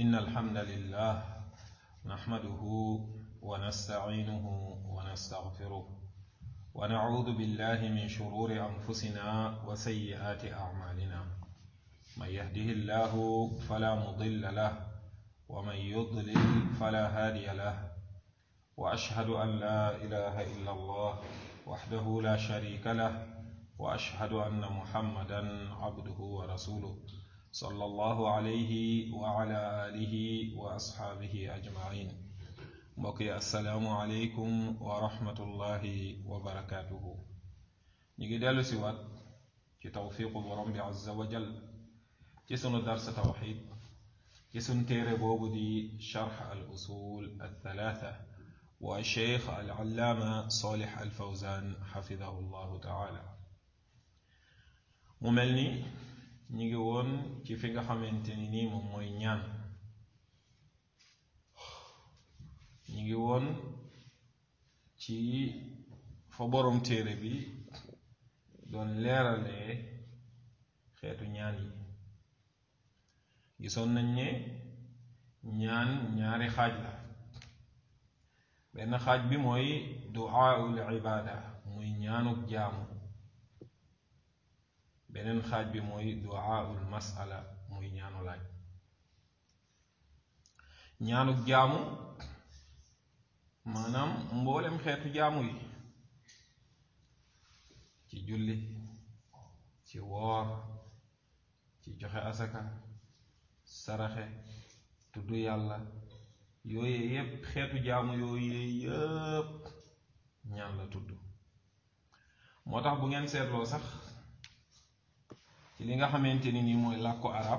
إن الحمد لله نحمده ونستعينه ونستغفره ونعوذ بالله من شرور أنفسنا وسيئات أعمالنا من يهده الله فلا مضل له ومن يضلل فلا هادي له وأشهد أن لا إله إلا الله وحده لا شريك له وأشهد أن محمدا عبده ورسوله صلى الله عليه وعلى آله وأصحابه أجمعين mbokki asalaamualeykum wa rahmatullahi wa barakaatuhu ñu ngi dellu si waat ci tawfiqu borom bi azza wa jal ci sunu darsa tawxid ci sunu téere boobu di charx al usul al thalaatha wa cheikh al allaama solix al fawzan xafidahu llahu taala mu mel ni ñu ngi woon ci fi nga xamante ni nii moom mooy ñaan ñu ngi woon ci fa borom téere bi doon leeralee xeetu ñaan yi gisoon nañ ne ñaan ñaari xaaj la benn xaaj bi mooy duaaul ibaada muy ñaanuk jaamu beneen xaaj bi mooy duaaul masala muy ñaanu laaj ñaanuk jaamu maanaam mboolem xeetu jaamu yi ci julli ci woor ci joxe asaka saraxe tudd yàlla yooyu yépp xeetu jaamu yooyu yépp ñaan la tudd moo tax bu ngeen seetloo sax ci li nga xamante ni nii mooy làkku arab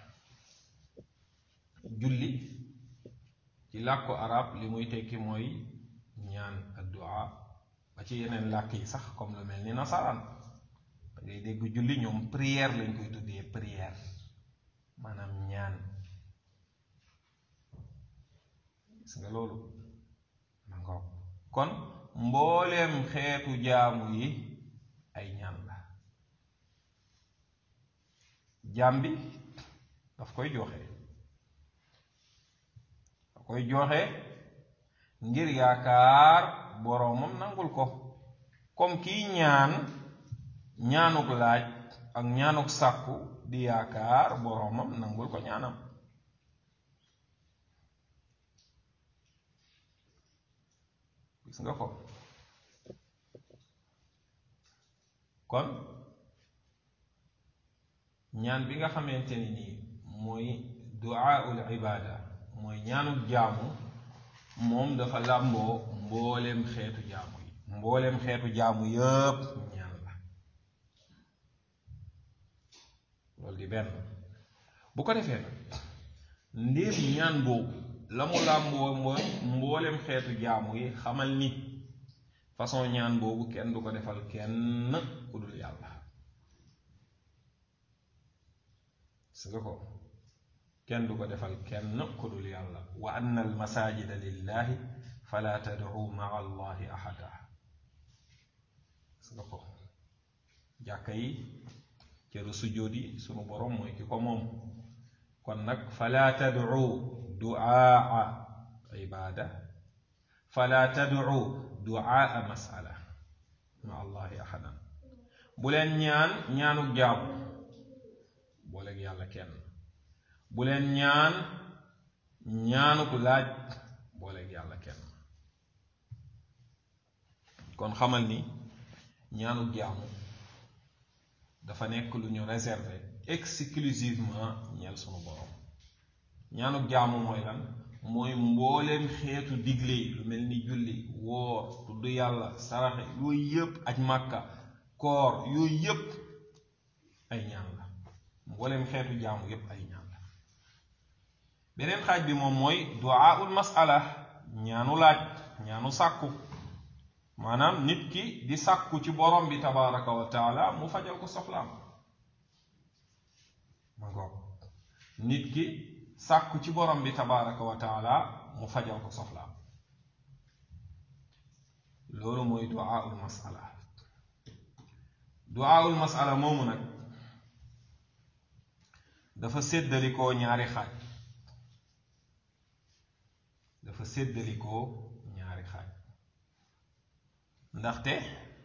julli ci làkku arab li muy tekki mooy ñaan addua ba ci yeneen làkk yi sax comme lu mel ni nasaraan da ngay dégg julli ñoom prière lañ koy tuddee prière maanaam ñaan gis nga loolu ma nga kon mbooleem xeetu jaamu yi ay ñaan la jaam bi daf koy joxe koy joxe ngir yaakaar boroomam nangul ko comme kiy ñaan ñaanuk laaj ak ñaanuk sàkku di yaakaar boroomam nangul ko ñaanam gis nga ko kon ñaan bi nga xamante ni nii mooy duaaul ibaada mooy ñaanuk jaamu moom dafa làmboo mbooleem xeetu jaamu yi mbooleem xeetu jaamu yépp ñaan la loolu di benn bu ko defee nag ndéem ñaan boobu la mu làmboo mooy mbooleem xeetu jaamu yi xamal ni façon ñaan boobu kenn du ko defal kenn ku dul yàlla su nga ko kenn du ko defal kenn ku dul yàlla wa anna al masajida lillahi fala tad'u maa allahi ahada su nga ko jàkka yi cëru sujjóot yi sunu borom mooy ki ko moom kon nag fala tad'u duaa ibada fala tad'u duaa masala ma allahi ahadan bu leen ñaan ñaanuk jaamu booleeg yàlla kenn bu leen ñaan ñaanu ko laaj booleeg yàlla kenn kon xamal ni ñaanu jaamu dafa nekk lu ñu réservé exclusivement ñeel sunu borom ñaanu jaamu mooy lan mooy mbooleem xeetu digle yi lu mel ni julli woor tudd yàlla saraxe yooyu yépp aj màkka koor yooyu yépp ay ñaan la mbooleem xeetu jaamu yépp ay ñaan beneen xaaj bi moom mooy duaaul masala ñaanu laaj ñaanu sàkku maanaam nit ki di sàkku ci borom bi tabaraka wa taala mu fajal ko soxlaam ma ngoog nit ki sàkku ci borom bi tabaraka wa taala mu fajal ko soxlaam loolu mooy duaaul masala duaaul masala moomu nag dafa séddalikoo ñaari xaaj dafa séddalikoo ñaari xaaj ndaxte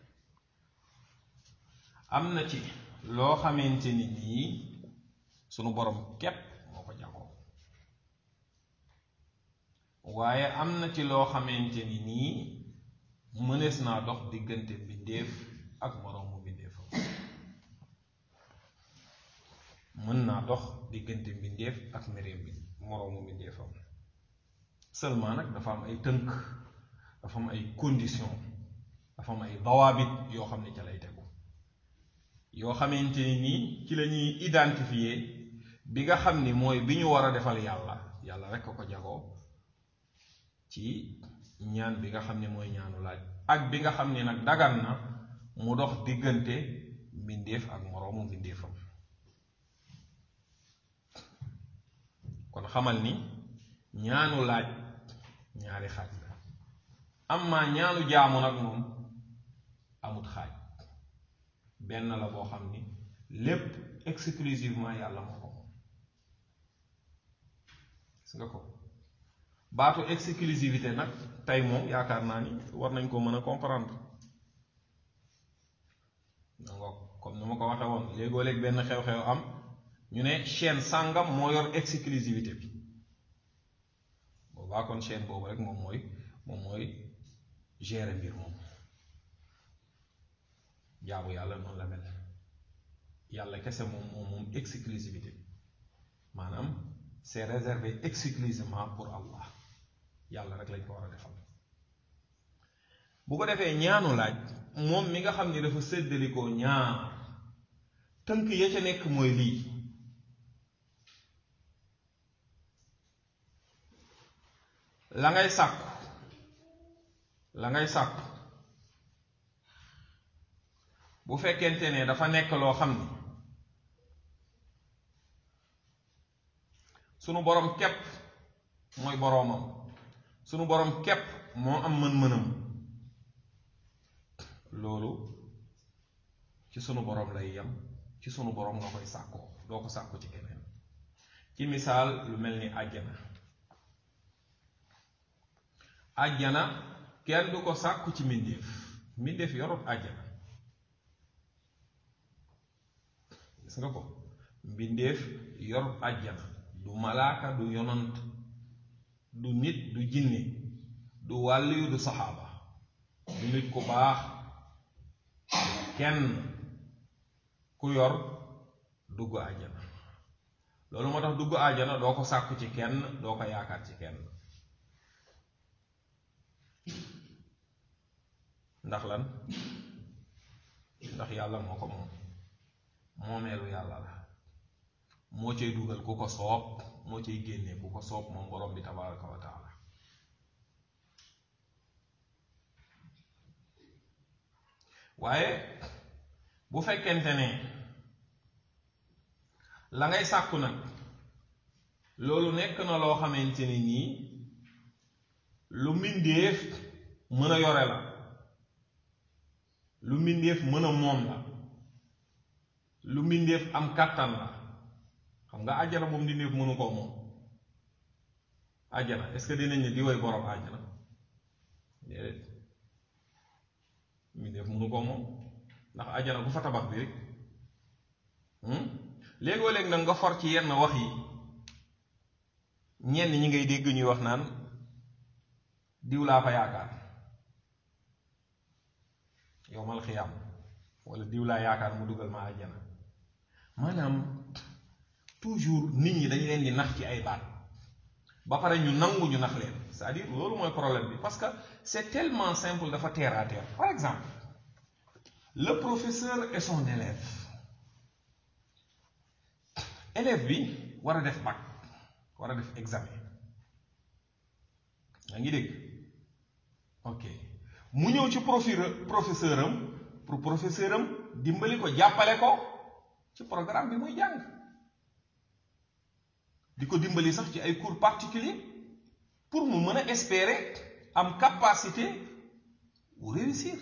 am na ci loo xamante ni nii sunu borom képp moo ko jagoo waaye am na ci loo xamante ni nii mënees naa dox diggante mbindéef ak moroomu mbindéefam mën naa dox diggante mbindéef ak mereem bi moroomu mbindéefam seulement nag dafa am ay tënk dafa am ay condition dafa am ay dawaabit yoo xam ne ca lay tegu yoo xamante ni nii ci la ñuy identifier bi nga xam ni mooy bi ñu war a defal yàlla yàlla rek a ko jagoo ci ñaan bi nga xam ne mooy ñaanu laaj ak bi nga xam ne nag dagan na mu dox diggante mbindéef ak moroomu mbindéefam kon xamal ni ñaanu laaj ñaari xaaj la amma ñaanu jaamu nag moom amut xaaj benn la boo xam ni lépp exclusivement yàlla moo ko moom gis nga ko baatu exclusivité nag tey moom yaakaar naa ni war nañ ko mën a comprendre danga comme ni ma ko waxe woon léegoo léeg benn xew-xew am ñu ne chaîne sàngam moo yor exclusivité bi boobaa kon chaîne boobu rek moom mooy moom mooy gérer mbir moom jaamu yàlla noonu la mel yàlla kese moom moom moom exclusivité bi maanaam c'est réservé exclusivement pour Allah yàlla rek lañ ko war a defal bu ko defee ñaanu laaj moom mi nga xam ni dafa séddalikoo ñaar tënk ya ca nekk mooy lii la ngay sàkku la ngay sàkku bu fekkente ne dafa nekk loo xam ni sunu boroom képp mooy boroomam sunu boroom képp moo am mën-mënam loolu ci sunu boroom lay yem ci sunu boroom nga koy sàkkoo doo ko sàkku ci keneen ci misaal lu mel ni àjjana àjjana kenn du ko sàkku ci mbindéef mbindéef yorut àjjana gis nga ko mbindéef yorut àjjana du malaaka du yonant du nit du jinne du wàlliyu du saxaaba du nit ku baax kenn ku yor dugg àjjana loolu moo tax dugg àjjana doo ko sàkku ci kenn doo ko yaakaar ci kenn ndax lan ndax yàlla moo ko moom moomeelu yàlla la moo cay dugal ku ko soob moo cay génnee ku ko soob moom borom bi tabaraka wa taala waaye bu fekkente ne la ngay sàkku nag loolu nekk na loo xamante ni nii lu mbindéef mën a yore la lu mbindéef mën a moom la lu mbindéef am kàttan la xam nga àjjana moom mbindéef mënu koo moom àjjana est-ce que dinañ ne di woy borom àjjana déedéet mbindéef mënu koo moom ndax àjjana ku fa tabax bi rek léegoo léeg nag nga for ci yenn wax yi ñenn ñi ngay dégg ñuy wax naan diw laa fa yaakaar yowmal xiyaam wala diw laa yaakaar mu dugal ma àjjana maanaam toujours nit ñi dañ leen di nax ci ay baat ba pare ñu nangu ñu nax leen c'est-à-dire loolu mooy problème bi parce que c'est tellement simple dafa terre à terre par exemple le professeur et son élève élève bi war a def bac war a def examen yaa ngi dégg ok mu ñëw ci professeur professeur am pour professeur am dimbali ko jàppale ko ci programme bi muy jàng di ko dimbali sax ci ay cours particuliers pour mu mën a espérer am capacité bu réussir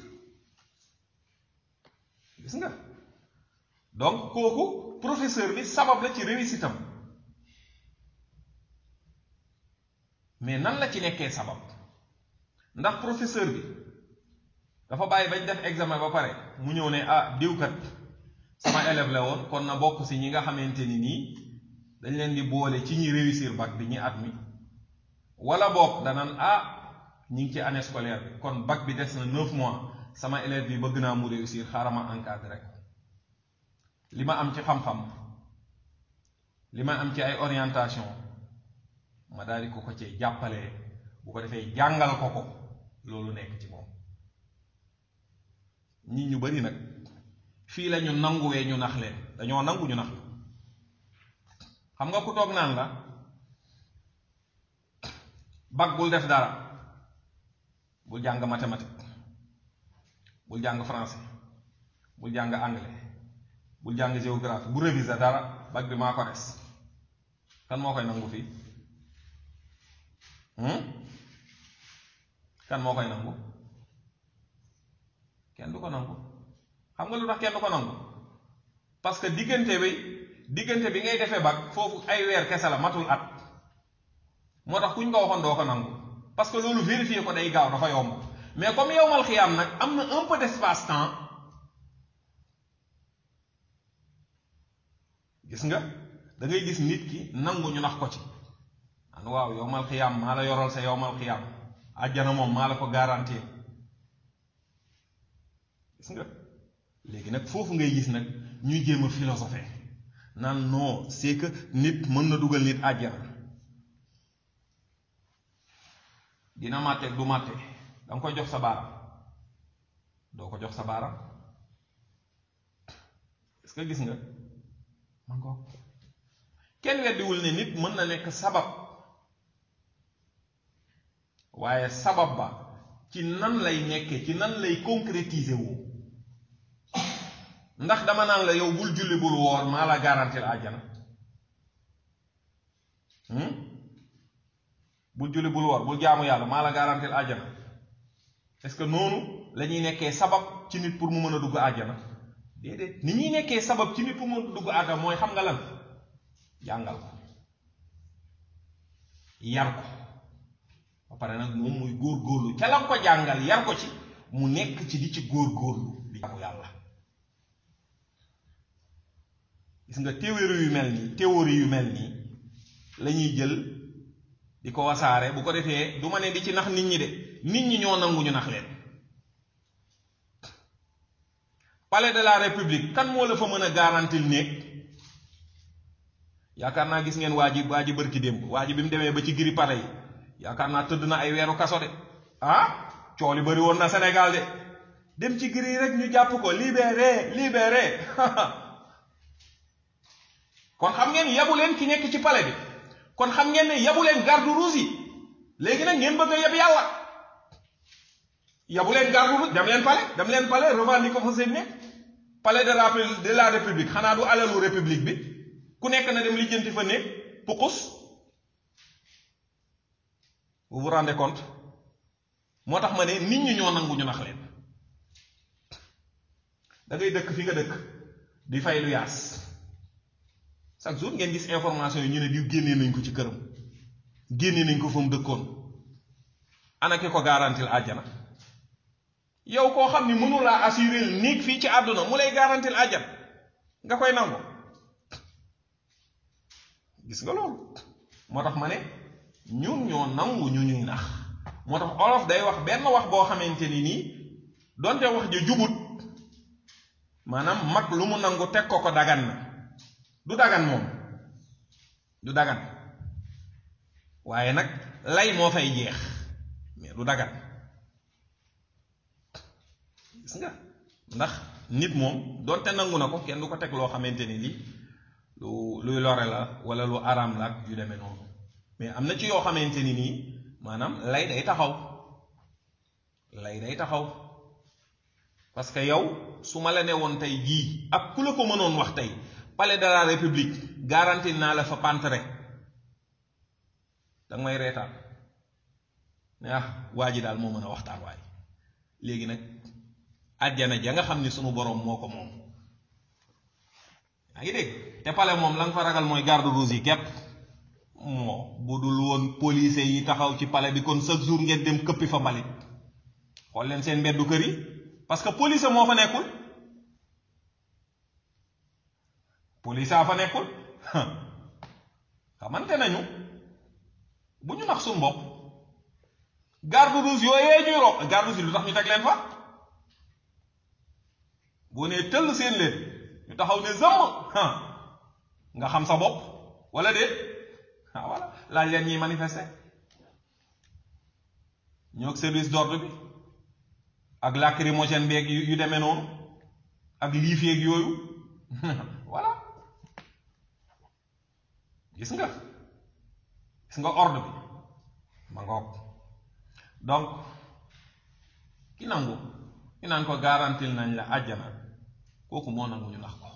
gis nga donc kooku professeur bi sabab la ci réussite am mais nan la ci nekkee sabab ndax professeur bi dafa bàyyi bañ def examen ba pare mu ñëw ne ah diwkat sama élève la woon kon na bokk si ñi nga xamante ni nii dañ leen di boole ci ñi réussir bac bi ñi at mi wala boog danaan ah ñi ngi ci année scolaire bi kon bac bi des na neuf mois sama élève bi bëgg naa mu réussir xaaral ma encadré ko li ma am ci xam-xam li ma am ci ay orientation ma daal di ko ko ci jàppalee bu ko defee jàngal ko ko loolu nekk ci moom nit ñu bari nag fii la ñu nanguwee ñu nax leen dañoo nangu ñu nax la xam nga ku toog naan la bac bul def dara bul jàng mathématique bul jàng français bul jàng anglais bul jàng géographie bu réviser dara bac bi maa ko des kan moo koy nangu fii kan moo koy nangu kenn du ko nangu xam nga lu tax kenn du ko nangu parce que diggante bi diggante bi ngay defee bac foofu ay weer kese la matul at moo tax kuñ ko waxoon doo ko nangu parce que loolu vérifier ko day gaaw dafa yomb mais comme yowmal xiyaam nag am na un peu d'espace temps gis nga da ngay gis nit ki nangu ñu nax ko ci an waaw yowmal xiyaam maa la yoral sa yowmal xiyaam àjjana moom maa la ko garantir gis nga léegi nag foofu ngay gis nag ñuy jéem a philosophe naan non c'est que nit mën na dugal nit àjjana dina màtte du màtte da nga koy jox sa baaram doo ko jox sa baaram est-ce que gis nga man ko kenn weddiwul ne nit mën na nekk sabab waaye sabab ba ci nan lay nekkee ci nan lay concrétiser wu ndax dama naan la yow bul julli bul woor maa la garantir àjjana bul julli bul woor bul jaamu yàlla maa la garantir àjjana est-ce que noonu la ñuy nekkee sabab ci nit pour mu mën a dugg àjjana déedéet ni ñuy nekkee sabab ci nit pour mu mën a dugg àjjana mooy xam nga lan jàngal ko yar ko ba pare nag moom muy góor-góorlu ca la ko jàngal yar ko ci mu nekk ci di ci góor-góorlu di jaamu yàlla gis nga théorie yu mel nii théorie yu mel nii la ñuy jël di ko wasaare bu ko defee du ma ne di ci nax nit ñi de nit ñi ñoo nangu ñu nax leen palais de la république kan moo la fa mën a garantil néeg yaakaar naa gis ngeen waa ji waa ji bërki démb waa ji bi mu demee ba ci giri palais yi yaakaar naa tëdd na ay weeru kaso de ah cooli bari woon na Sénégal de dem ci giri rek ñu jàpp ko libéré libéré kon xam ngeen yabu leen ki nekk ci palais bi kon xam ngeen ne yabu leen garde rouge yi léegi nag ngeen bëgg a yeb yàlla yabu leen garde rouge dem leen palais dem leen palais revendiquer ko fa seen nekk palais de la de la république xanaa du alalu république bi ku nekk na dem lijjanti fa nekk pukus vous vous rendez compte moo tax ma ne nit ñi ñoo nangu ñu nax leen da ngay dëkk fi nga dëkk di fay lu yaas chaque jour ngeen gis information yi ñu ne diw génnee nañ ko ci këram génnee nañ ko fa mu dëkkoon ana ki ko garantil àjjana yow koo xam ni mënulaa assurer néeg fii ci àdduna mu lay garantil àjjana nga koy nangu gis nga loolu moo tax ma ne ñun ñoo nangu ñu ñuy nax moo tax olof day wax benn wax boo xamante ni nii donte wax ja jubut maanaam mag lu mu nangu teg ko ko dagan na du dagan moom du dagan waaye nag lay moo fay jeex mais du dagan gis nga ndax nit moom donte nangu na ko kenn du ko teg loo xamante ni lii lu luy lore la wala lu araam la ak yu demee noonu mais am na ci yoo xamante ni nii maanaam lay day taxaw lay day taxaw parce que yow su ma la ne woon tey jii ak ku la ko mënoon wax tey palais de la république garanti naa la fa pantere danga may reetaan ne ah waa ji daal moo mën a waxtaan waay léegi nag àjjana ja nga xam ni sunu boroom moo ko moom yaa ngi dégg te palais moom la nga fa ragal mooy garde rouge yi képp moo bu dul woon police yi taxaw ci palais bi kon chaque jour ngeen dem këppi fa mbalit xool leen seen mbeddu kër yi parce que police moo fa nekkul police a fa nekkul xamante nañu bu ñu nax suñu bopp garde rouge yooyee ñuy rob garde rouge lu tax ñu teg leen fa boo nee tëll seen leen ñu taxaw ne zëmm nga xam sa bopp wala déet ah voilà laaj leen ñuy manifester ñoo ak service d'ordre bi ak lacrymogène beeg yu demee noonu ak liif yeeg yooyu voilà gis nga gis nga ordre bi ma ngoog donc ki nangu ki naan ko garantil nañ la àjjana kooku moo nangu ñu nax ko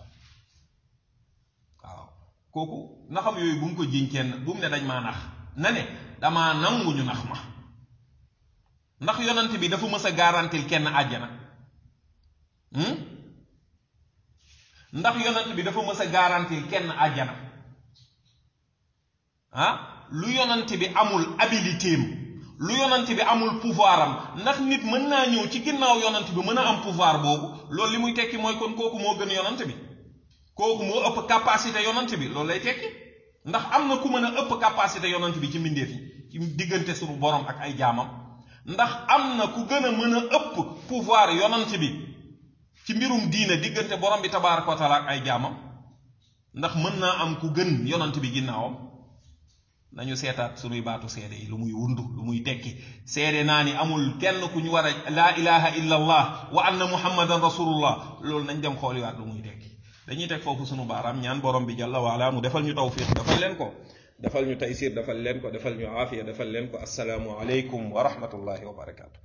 waaw kooku naxam yooyu bu mu ko jiñ kenn bu mu ne dañ maa nax na ne damaa nangu ñu nax ma ndax yonent bi dafa mës a garantil kenn àjjana ndax yonent bi dafa mës a garantil kenn àjjana ah lu yonent bi amul habilité am lu yonent bi amul pouvoir am ndax nit mën naa ñëw ci ginnaaw yonent bi mën a am pouvoir boobu loolu li muy tekki mooy kon kooku moo gën yonent bi kooku moo ëpp capacité yonent bi loolu lay tekki ndax am na ku mën a ëpp capacité yonent bi ci mbindeef yi ci diggante suñu borom ak ay jaamam ndax am na ku gën a mën a ëpp pouvoir yonent bi ci mbirum diine diggante borom bi tabaaraka wa taala ak ay jaamam ndax mën naa am ku gën yonent bi ginnaawam nañu seetaat sunuy baatu seede yi lu muy wundu lu muy tekki seede naa ni amul kenn ku ñu war a laa ilaha illa allah wa anna muhammadan rasulullah loolu nañ dem xooliwaat lu muy tekki dañuy teg foofu sunu baaraam ñaan borom bi jalla waala mu defal ñu tawfiq defal leen ko defal ñu taysir defal leen ko defal ñu aafiya defal leen ko assalaamu aleykum wa rahmatullahi wa barakaatu